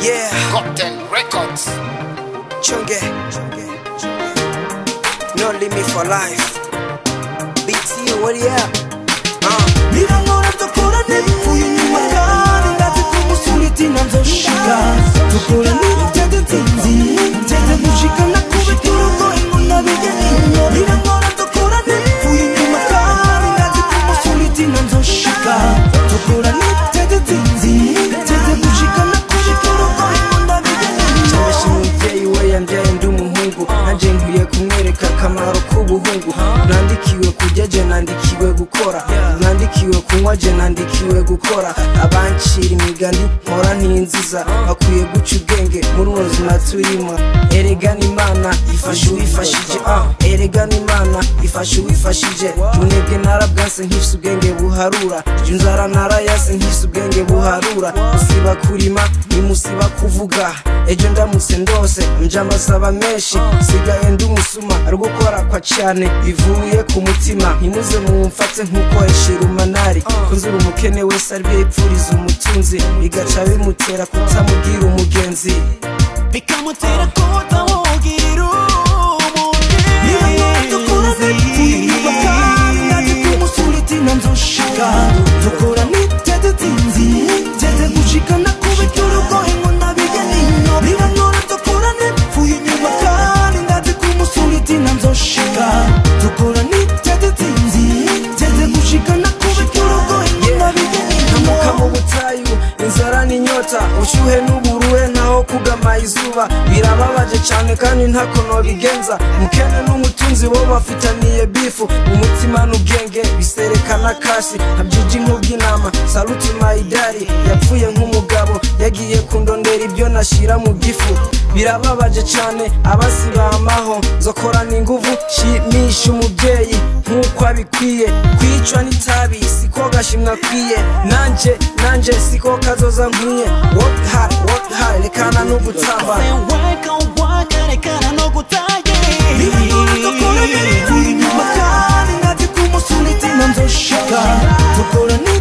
Yeah, Gotten Records. chunge. No limit for life. BT, what yeah? Uh. birangora dukora n'ibipfuye inyuma kandi ndazi ko umusore tina nzoshika dukora n'ibitete tinzi tete gushika nakubita urugoyi ngo ndabigene birangora dukora n'ibipfuye inyuma kandi ndazi ko umusore tina nzoshika dukora n'ibitete tinzi tete gushika nakubita urugoyi ngo ndabigene cyabasha umubyeyi we yambyaye ndi umuhungu nanjye nkwiye kumwereka akamaro k'ubuhungu nandikiwe kurya je nandikiwe gukora nandikiwe kunywa je nandikiwe gukora abancira imigani mpora ntinziza bakwiye guca ubwenge muri ubu buzima turimo erega n'imana ifasha uwifashije ah erega n'imana ifasha uwifashije munebwe narabwanse nkifise ubwenge buharura inzara narayase nkifise ubwenge buharura musiba kurima nimusiba kuvuga ejo ndamutse ndose nja mbasaba menshi sigaye ndi umusuma ari gukora kwa cyane bivuye ku mutima ntimuze mumfate nk'uko eshira umanari kunzura umukene wese ari yipfuriza umutunzi bigaca bimutera kutamubwira umugenzi bikamutera kutamugira umugenzi dukora n'ibipfuye inyuma kandi ndazi ko umusore tina nzoshika dukora n'itete tinzi tete gushika nakubita urugoyi ngo ndabigene birangora dukora n'ibipfuye inyuma kandi ndazi ko umusore tina nzoshika dukora n'itete tinzi tete gushika nakubita urugoyi ngo ndabigene ntamuka mu butayu inzara n'inyota ubushyuhe n'uburuhe ntaho kugama izuba birababaje cyane kandi ntako nobigenza mukene n'umutunzi bo bafitaniye bifu umutima n'ubwenge biserekana kasi ntabyuji nk'ubw'inama saluti mayidari yapfuye nk'umugabo yagiye kundondera ibyo nashyira mu gifu birababaje cyane abasibamaho nzokorana inguvu shimisha umubyeyi nk'uko abikwiye kwicwa n'itabi siko gashimwa akwiye nanje nanje siko kazoza nkwiye work hard work hard rekana no gutamba weka waka rekana no gutaye dukora n'ibipfuye inyuma kandi ndazi ko umusore tina nzoshika dukora